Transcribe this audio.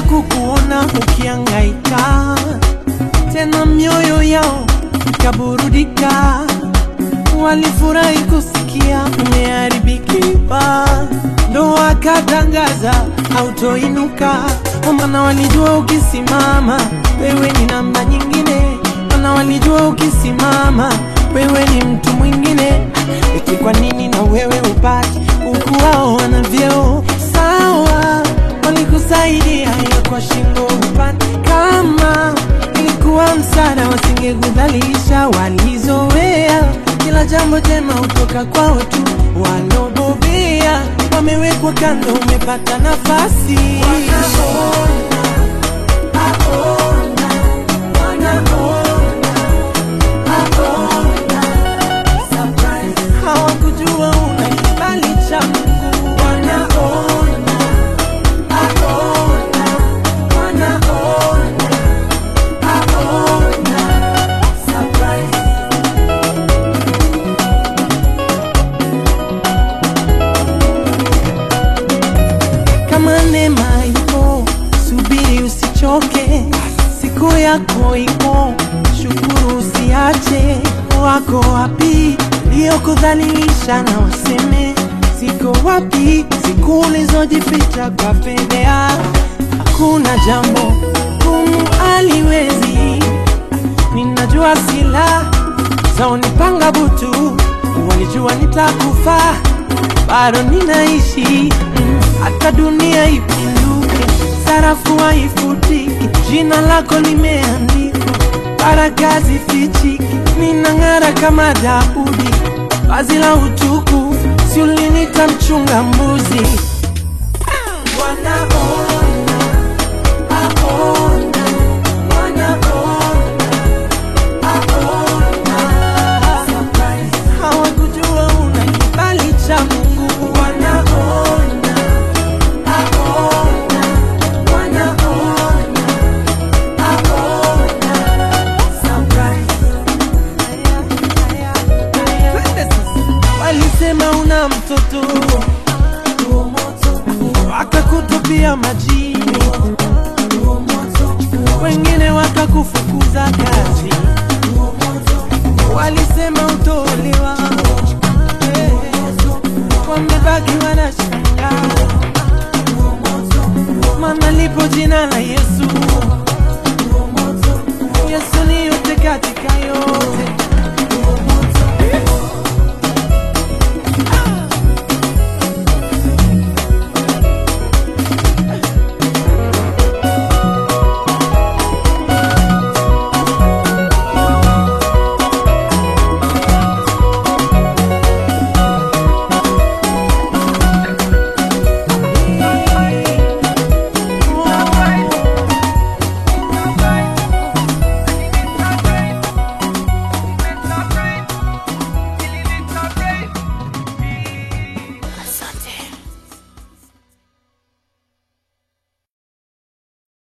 kukuona ukiangaika, tena mioyo yao ikaburudika. Walifurahi kusikia umeharibikiwa, ndo wakatangaza autoinuka, kwa maana walijua ukisimama wewe ni namba nyingine, maana walijua ukisimama wewe ni mtu mwingine. Eti kwa nini na wewe upate huku wao wana vyeo sawa? Walikusaidia ya kwa shingo upande, kama ilikuwa msaada wasingekudhalilisha. Walizoea kila jambo jema hutoka kwao tu, walobobea wamewekwa kando, umepata nafasi hawakujua una kibali cha Mungu. Wanaona, aona, wanaona, aona, surprise. kama neema ipo, subiri usichoke, siku yako ipo, shukuru usiache. Wako wapi iliyokudhalilisha na waseme siko wapi? Siku ulizojificha kwa fedhea, hakuna jambo gumu aliwezi. Ninajua sila zaonipanga butu, walijua nitakufa bado ninaishi mm, hata dunia ipinduke, sarafu haifutiki, jina lako limeandikwa, baraka zifichiki, ninang'ara kama Daudi, vazi la utukufu, si ulinita mchunga mbuzi. Wanaona, aona, wanaona, aona, surprise. Hawakujua una kibali cha Mungu. Wanaona, aona, wanaona, aona, surprise. Twende sasa. Walisema una mtoto wakakutupia majini, wengine wakakufukuza kazi, walisema utolewa, wamebaki wanashangaa, maana lipo jina la Yesu. Yesu ni yote katika yote.